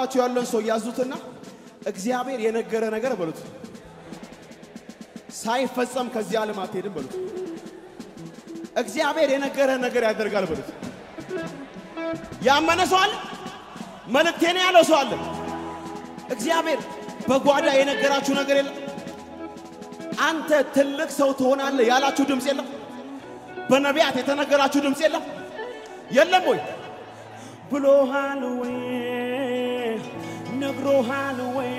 አጠገባችሁ ያለን ሰው ያዙትና እግዚአብሔር የነገረ ነገር በሉት ሳይፈጸም ከዚህ ዓለም አትሄድም በሉት። እግዚአብሔር የነገረ ነገር ያደርጋል በሉት። ያመነ ሰው አለ። መልእክቴን ያለው ሰው አለ። እግዚአብሔር በጓዳ የነገራችሁ ነገር የለም። አንተ ትልቅ ሰው ትሆናለህ ያላችሁ ድምፅ የለም። በነቢያት የተነገራችሁ ድምፅ የለም የለም ወይ ብሎሃል ወይ ነግሮሃል ወይ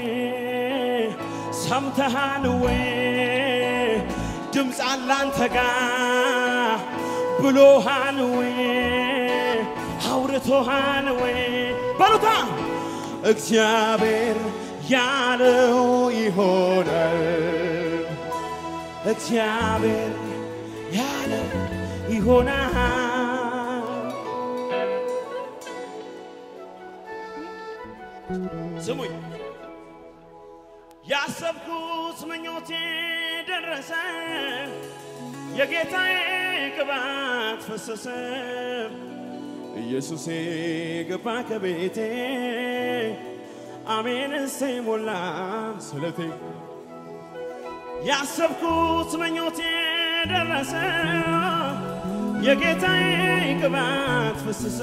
ሰምተሃል ወይ ድምፅ አለ አንተ ጋ ብሎሃል ወይ አውርቶሃል ወይ በሉታ እግዚአብሔር ያለው ይሆናል እግዚአብሔር ያለው ይሆናል ስሙኝ ያሰብኩት ምኞቴ ደረሰ የጌታዬ ቅባት ፈሰሰ ኢየሱሴ ገባ ከቤቴ አሜን እሰይ ሞላ ስለቴ ያሰብኩት ምኞቴ ደረሰ የጌታዬ ቅባት ፈሰሰ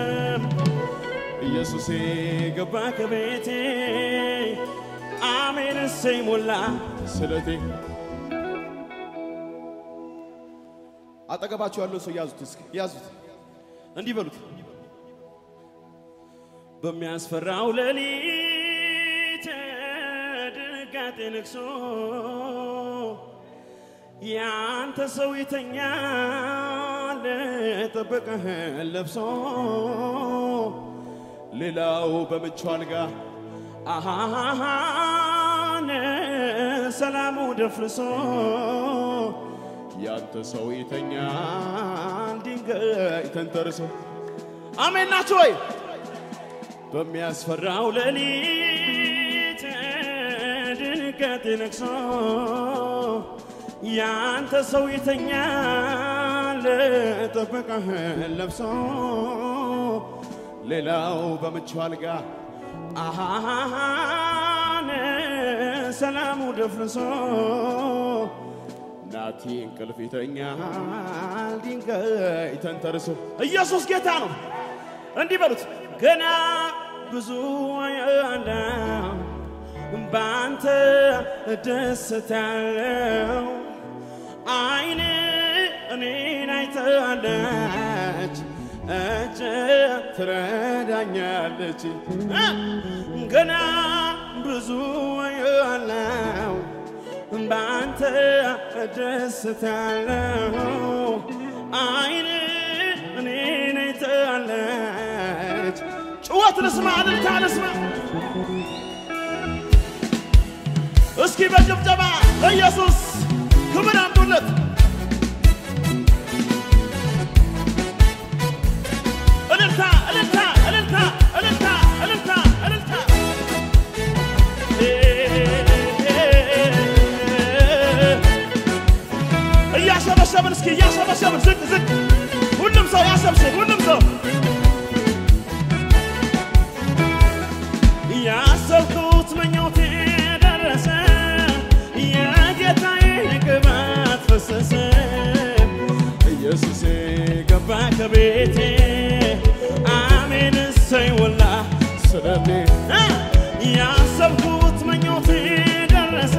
ኢየሱሴ ገባ ከቤቴ አሜን እሰይ ሞላ ስለቴ አጠገባችሁ ያለው ሰው ያዙት እስኪ ያዙት እንዲህ በሉት በሚያስፈራው ሌሊት ድንጋጤ ነግሶ ያንተ ሰው ይተኛል ጥበቃህን ለብሶ ሌላው በምቹ አልጋ አሃሃሃን ሰላሙ ደፍርሶ ያንተ ሰው ይተኛል ድንጋይ ተንተርሶ አሜን ናችሁ ወይ? በሚያስፈራው ሌሊት ድንገት ነግሶ ያንተ ሰው ይተኛል ጥበቃህን ለብሶ ሌላው በምቹ አልጋ አሃሃሃን ሰላሙ ደፍርሶ ናቲ እንቅልፍ ይተኛል ድንጋይ ተንተርሶ ኢየሱስ ጌታ ነው። እንዲህ በሉት ገና ብዙ ያለው በአንተ እደሰታለሁ። አይን እኔን አይታለች፣ እጅ ትረዳኛለች። ገና ብዙ ያለው በአንተ እደሰታለሁ። አይን እኔን አይታለች። ጩኸት ልስማ፣ እልልታ ልስማ። እስኪ በጭብጨባ ለኢየሱስ ክብር አምጡለት። እልልታ እልልታ እልልታ እልልታ እልልታ እልልታ እያሸበሸብን እስኪ እያሸበሸብን ዝቅ ዝቅ ሁሉም ሰው ያሸብሽብ ሁሉም ሰው ያሰብኩት ምኞቴ ደረሰ የጌታዬ ቅባት ፈሰሰ ኢየሱሴ ገባ ከቤቴ አሜን እሰይ ወላ ስለቴ ያሰብኩት ምኞቴ ደረሰ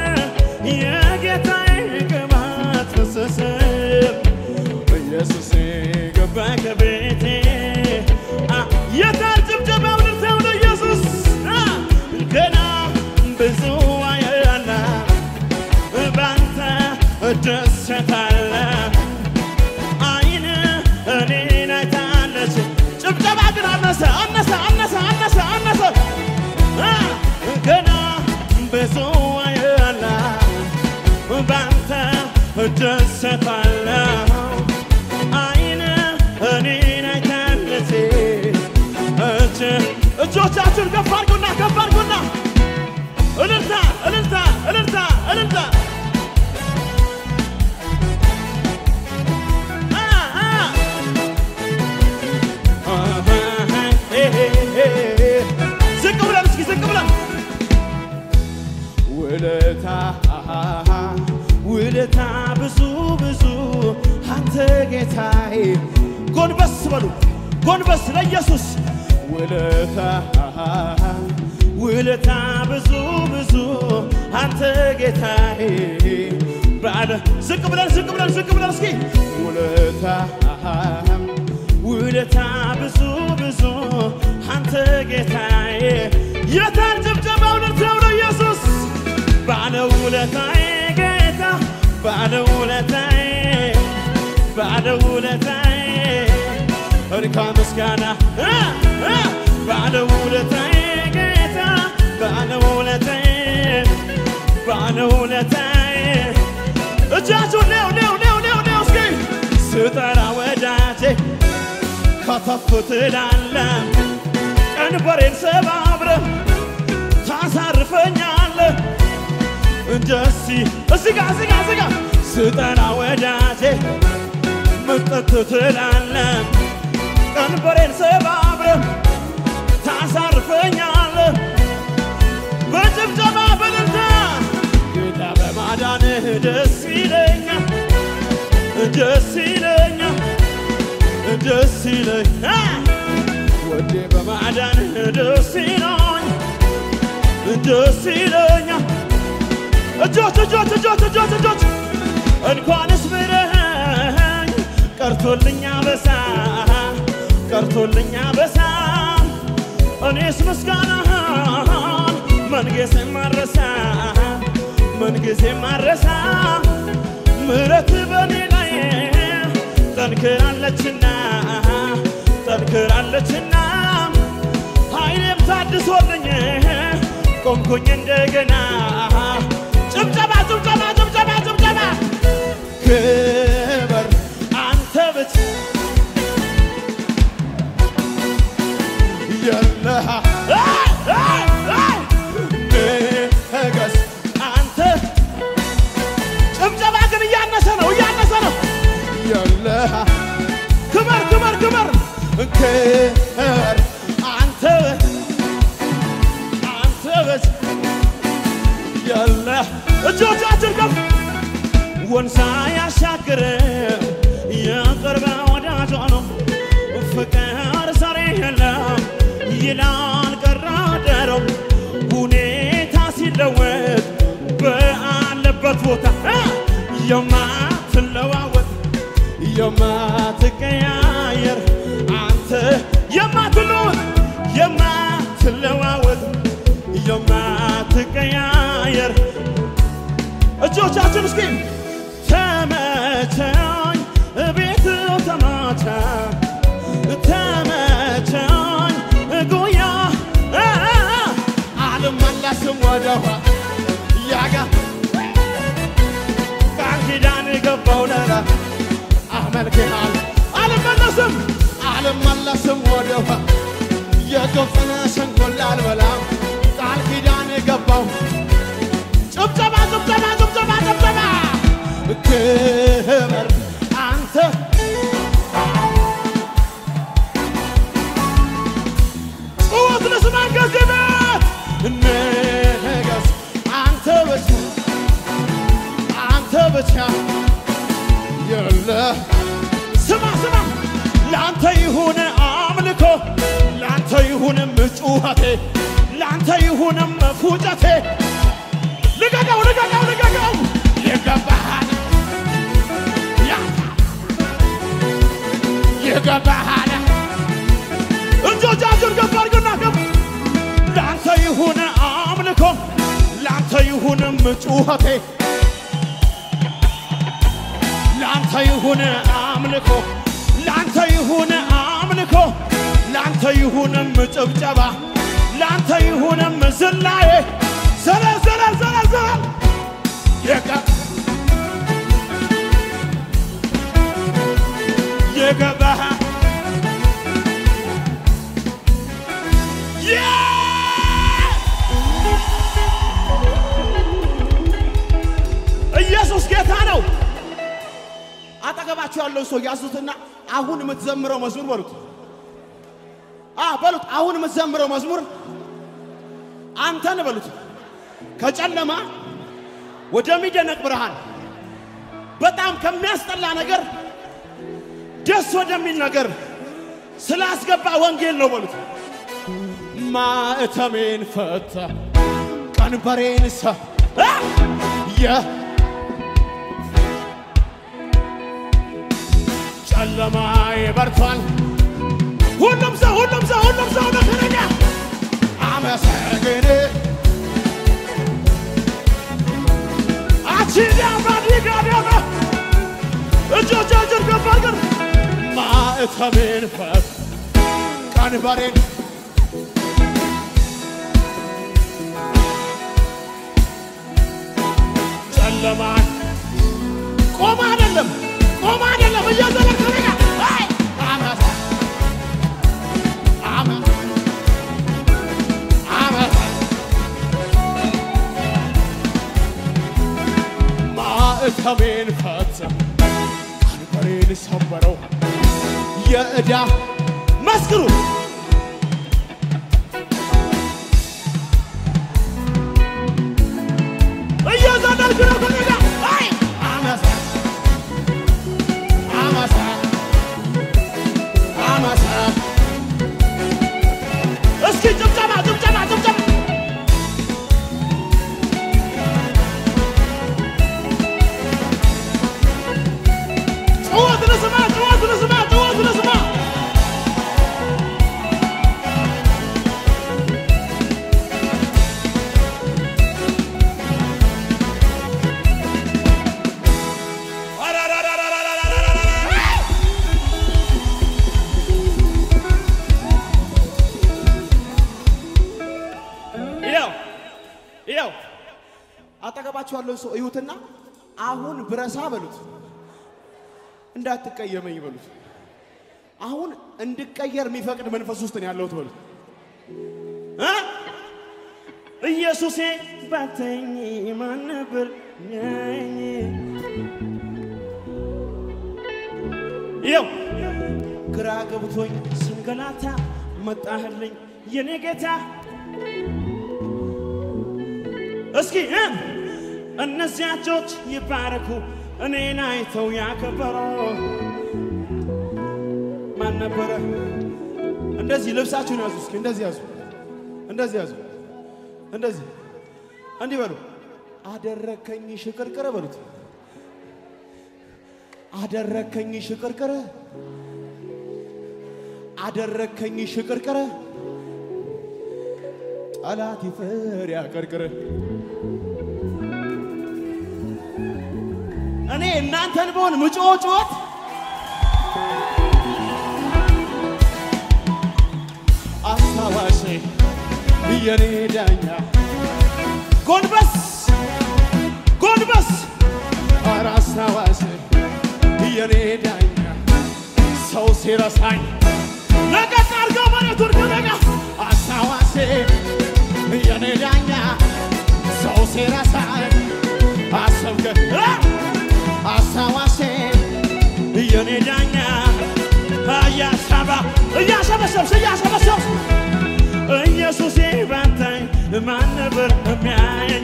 የጌታዬ ቅባት ፈሰሰ ኢየሱሴ ገባ ከቤቴ አ- የታል ጭብጨባው ልልታው ለኢየሱስ አ! ገና ብዙ አያላ ባንተ እደሰታለሁ አይን እኔን አይታለች። ጭብጨባ ግን አነሰ አነሰ አነሰ አነሰ አነሰ አ! ገና ብዙ አያላ ባንተ እደሰታለሁ አይን እኔን አይታለች። እጅ እጆቻችሁን ከፍ አድርጉና ከፍ አድርጉና እልልታ እልልታ እልልታ እልልታ አ አ ዝቅ ውለታ ብዙ ብዙ አንተ ጌታዬ ጎንበስ በሉ ጎንበስ ለኢየሱስ ውለታ ውለታ ብዙ ብዙ አንተ ጌታዬ ባለ ዝቅ ብለን ዝቅ ብለን ዝቅ ብለን እስኪ ውለታ ውለታ ብዙ ብዙ አንተ ጌታዬ የታን ጭብጨባ እውነት ነው ለኢየሱስ ባለ ውለታዬ ጌታ ባለ ውለታዬ ባለ ውለታዬ እርካ ምስጋና እ እ ባለ ውለታዬ ጌታ ባለ ውለታዬ ባለ ውለታዬ እጃችሁን ኔው ኔው ኔው ኔው ኔው እስኪ ስጠራ ወዳጄ ከተፍ ትላለ ቀንበሬን ሰባብረ ታሳርፈኛለ እንደሲ እዚህ ጋ እዚህ ጋ እዚህ ጋ ስጠራ ወዳጄ ምጥት ትላለ ቀንበሬን ሰባብረ ታሳርፈኛለ በጭብጨባ በልልታ ጌታ በማዳንህ ደስ ይለኛል ደስ ይለኛል ደስ ይለኛል ወዴ በማዳንህ ደስ ይለኛል ደስ ይለኛል እጆች እጆች እጆች እጆች እጆች እንኳንስ ምረኸኝ ቀርቶልኛ በሳ ቀርቶልኛ በሳ እኔስ ምስጋናህን መንገሴ ማረሳ መንገሴ ማረሳ ምረት በኔ ላይ ጠንክራለችና ጠንክራለችና ኃይሌም ታድሶልኝ ቆምኩኝ እንደገና ጭብጨባ ጭብጨባ ጭብጨባ ጭብጨባ ክበር አንተ ብቻ የለሃ ንገስ አንተ ጭብጨባ ግን እያነሰ ነው እያነሰ ነው የለሃ ክበር ክበር ክበር ክበር አንተ አንተ በስ የለህ እጆቻችን ከፍ ወንሳ ያሻግር የቅርብ ወዳጇ ነው ፍቅር ዛሬ የለም ይላል ቀራደረው ሁኔታ ሲለወጥ በአለበት ቦታ እ የማትለዋወጥ የማትቀያየር አንተ የማትለወጥ የማትለዋወጥ የማትቀያየር እጆቻችን እስኪ ተመቸኝ ቤት ተመቸ ተመቸኝ ጉያ አልመለስም ወደኋ ያጋ ቃል ኪዳን ገባው ለራ አመልክሃል አልመለስም አልመለስም ወደኋ የግብፅን ሸንኮላ አልበላም ቃል ኪዳን ገባው ጭብጨባ ጭብጨባ ጭብጨባ ጭብጨባ ክበር አንተ ጩኸት ልስማ ከዚህ ቤት ንገስ አንተ ብቻ አንተ ብቻ የለ ስማ ስማ ለአንተ ይሁን አምልኮ ለአንተ ይሁንም ጩኸቴ ለአንተ ይሁንም ፉጨቴ ልቀቀው ልቀቀው ልቀቀው ይገባሃል ይገባሃል እጆቻችን ከፍ አድርጉና ከፍ ለአንተ ይሁን አምልኮ ለአንተ ይሁንም ጩኸቴ ለአንተ ይሁን አምልኮ ለአንተ ይሁን አምልኮ ለአንተ ይሁንም ጭብጨባ ለአንተ ይሁንም ዝላዬ ዘለ ዘለ ዘለ ዘለ የቀ የገባህ ኢየሱስ ጌታ ነው። አጠገባችሁ ያለው ሰው ያዙትና አሁን የምትዘምረው መዝሙር በሉት። አ በሉት አሁን የምትዘምረው መዝሙር አንተን በሉት ከጨለማ ወደሚደነቅ ብርሃን በጣም ከሚያስጠላ ነገር ደስ ወደሚል ነገር ስላስገባ ወንጌል ነው በሉት። ማዕተሜን ፈታ ቀንበሬን ሰ አ! የ ጨለማዬ በርቷል። ሁሉም ሰው ሁሉም ሰው ሁሉም ሰው ነገረኛ አመሰግን አቺዳ ባዲጋዳና እጆቻችን ከፍ አድርገን ማዕተቤን ፈት ቀንበሬን ጨለማ ቆማ አይደለም ቆማ አይደለም እያዘለክ ረጋ አይ አመሰ አመ አመሰ ማዕተቤን ፈታ ቀንበሬን ሰበረው የዕዳ መስክሩ እየዘለልክ ነው ከነጋ አይ አመሰ አመሰ አመሰ እስኪ ጭብጨባ ጭብጨባ ጭብጨባ ጩኸት ልስማ ጩኸት ልስማ ጩኸት ልስማ ይኸው ይኸው አጠገባችሁ ያለው ሰው እዩትና አሁን ብረሳ በሉት፣ እንዳትቀየመኝ በሉት። አሁን እንድቀየር የሚፈቅድ መንፈስ ውስጥ ነው ያለሁት በሉት። እ? ኢየሱሴ ባተኝ ማን ነበር ሚያየኝ? ይኸው ግራ ገብቶኝ ስንገላታ መጣህልኝ የኔ ጌታ እስኪ እ? እነዚያ እጆች ይባረኩ እኔን አይተው ያከበሩ ማን ነበረ? እንደዚህ ልብሳችሁን ያዙ። እስኪ እንደዚህ ያዙ፣ እንደዚህ ያዙ፣ እንደዚህ እንዲህ በሉ። አደረከኝ ሽቅርቅር በሉት። አደረከኝ ሽቅርቅር፣ አደረከኝ ሽቅርቅር፣ ጠላት ይፈር ያቀርቅር። እኔ እናንተን በሆን ምጮ ጩኸት አስታዋሽ የኔ ዳኛ ጎንበስ ጎንበስ ኧረ አስታዋሽ የኔ ዳኛ ሰው ሲረሳኝ ለቀቅ አድርገው መሬቱን ከነጋ አስታዋሽ የኔ ዳኛ ሰው ሲረሳኝ አሰብከ አስታዋሽ የኔ ዳኛ እያሳባ እያሰበሰብስ እያሰበሰብስ ኢየሱሴ ባንታኝ ማን ነበር የሚያየኝ?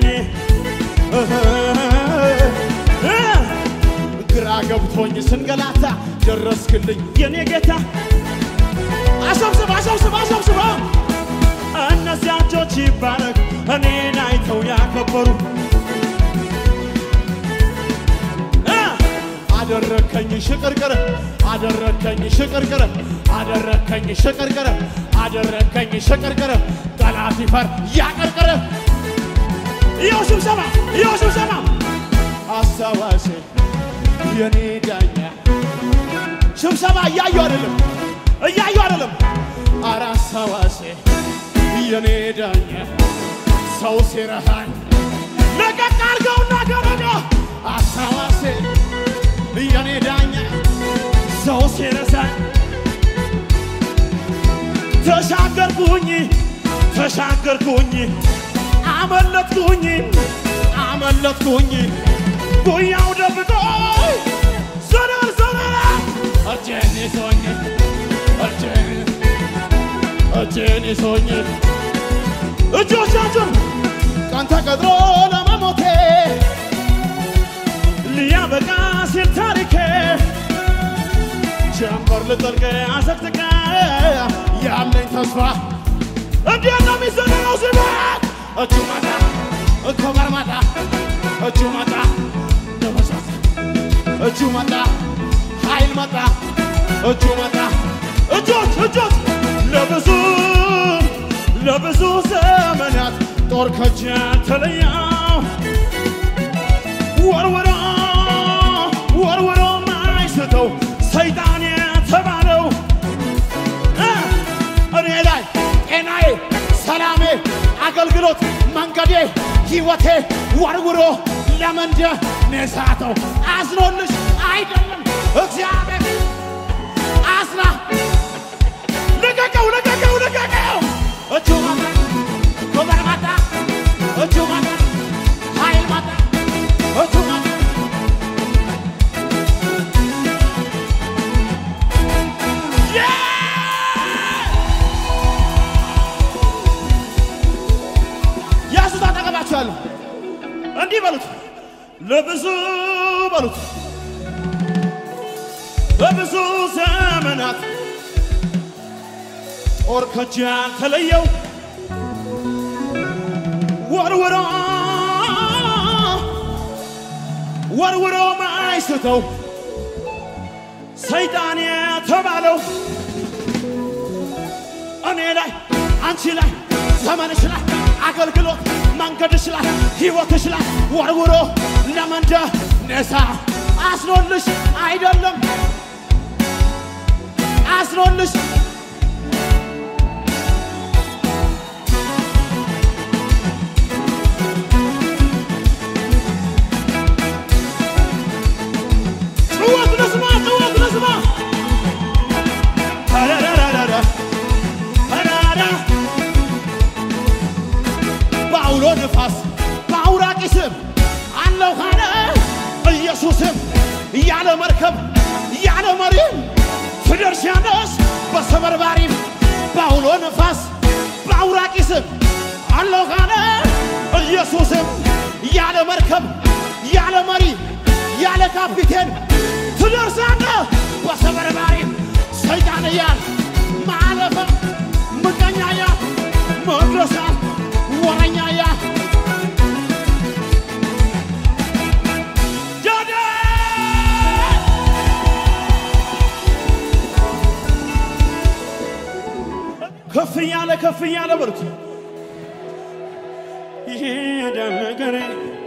ግራ ገብቶኝ ስንገላታ ደረስክልኝ የኔ ጌታ። አሰብስብ አሰብስብ አሰብስብ እነዚያ እጆች ይባረክ እኔን አይተው ያከበሩ አደረከኝ ሽቅርቅር አደረከኝ ሽቅርቅር አደረከኝ ሽቅርቅር አደረከኝ ሽቅርቅር ጠላት ይፈር ያቀርቅር ይኸው ስብሰባ ይኸው ስብሰባ አስታዋሽ የኔ ዳኛ ስብሰባ እያዩ አይደለም እያዩ አይደለም ኧረ አስታዋሽ የኔ ዳኛ ሰው ሲረሃኝ ለቀቅ አድርገውና ገረዶ አስታዋሽ የኔ ዳኛ ሰው ሲረሳኝ ተሻገርኩኝ ተሻገርኩኝ አመለጥኩኝ አመለጥኩኝ ጉያው ደብቆ ዘረር ዘረራ እጄን ይዞኝ እጄን እጄን ይዞኝ እጆቻችን ቀን ተቀጥሮ ለመሞቴ ሊያበቃ ባህር ልጠልቅ አሰቅጥቀ ያለኝ ተስፋ እንዴት ነው የሚዘነው ስበት እጁ መጣ ከበር መጣ እጁ መጣ ደመሳት እጁ መጣ ኃይል መጣ እጁ መጣ እጆች እጆች ለብዙ ለብዙ ዘመናት ጦር ከእጅ ተለያው ወርወሮ ወርወሮ ማይስተው ሰይጣን የተባለው እ እኔ ላይ ጤናዬ፣ ሰላሜ፣ አገልግሎት፣ መንገዴ፣ ሕይወቴ ወርውሮ ለመንደ ነሳተው አዝኖልሽ አይደለም እግዚአብሔር አዝና ልቀቀው ልቀቀው ልቀቀው እጁ መጣ ክብር መጣ እጁ መጣ ኃይል መጣ እጁ መጣ ያሱት አጠገባችኋለሁ እንዲህ በሉት ለብዙ በሉት በብዙ ዘመናት ጦር ከእጅ ያልተለየው ወርውሮ ወርውሮ ማይስተው ሰይጣን የተባለው እኔ ላይ አንቺ ላይ ዘመንሽ ላይ አገልግሎት መንገድሽ ላይ ሕይወትሽ ላይ ወርውሮ ለመንደ ነሳ አስኖልሽ አይደለም አስኖልሽ ጭወት ልስማ ጭወት ልስማ ተረረረረረ ተራራ በአውሎ ነፋስ በአውራቂ ስም አለው ካለ ኢየሱስም ያለ መርከብ ያለ መሪም ትደርሻለሽ በሰበርባሪም በአውሎ ነፋስ በአውራቂ ስም አለው ካለ ኢየሱስም ያለ መርከብ ያለ መሪ ያለ ካፒቴን ትደርሳለህ በሰበርባሪም ሰይጣን እያል ማለፈ ምቀኛ እያል መድረሳል ወረኛ እያል ዳዳ ከፍ እያለ ከፍ እያለ በሉት ይሄዳል ነገሬ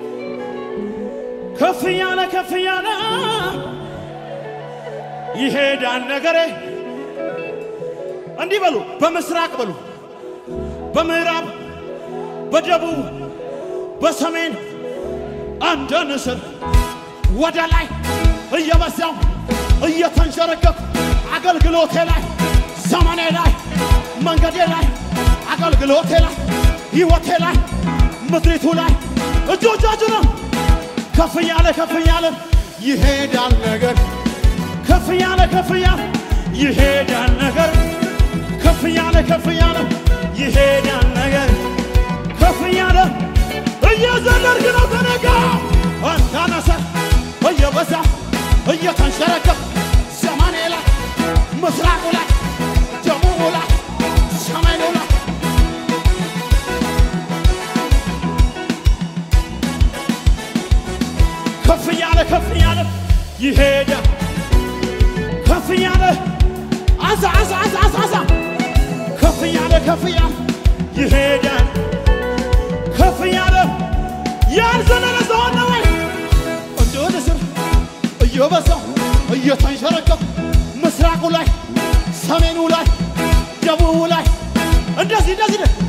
ከፍ እያለ ከፍ እያለ ይሄዳል ነገሬ እንዲህ በሉ በምስራቅ በሉ በምዕራብ በደቡብ በሰሜን እንደ ንስር ወደ ላይ እየበዛው እየተንሸረገፍ አገልግሎቴ ላይ ዘመኔ ላይ መንገዴ ላይ አገልግሎቴ ላይ ሕይወቴ ላይ ምድሪቱ ላይ እጆቻችሁ ነው ከፍ እያለ ከፍ እያለ ይሄዳል ነገር ከፍ እያለ ከፍ እያለ ይሄዳል ነገር ከፍ እያለ ከፍ እያለ ይሄዳል ነገር ከፍ እያለ እየዘለርክ ነው ተነጋ አንታነሰ እየበዛ እየተንሸረገፍ ዘመኔ ላይ ምስራቁ ላይ ደቡቡ ላይ ሰሜኑ ላይ ከፍ እያለ ከፍ እያለ ይሄዳል ከፍ እያለ አዛ አዛ አዛ አዛ አዛ ከፍ እያለ ከፍ እያለ ይሄዳል ከፍ እያለ ያልዘለለ ሰው አለ ወይ? እንደ ንስር እየበዛው እየተንሸረገፍ ምስራቁ ላይ ሰሜኑ ላይ ደቡቡ ላይ እንደዚህ እንደዚህ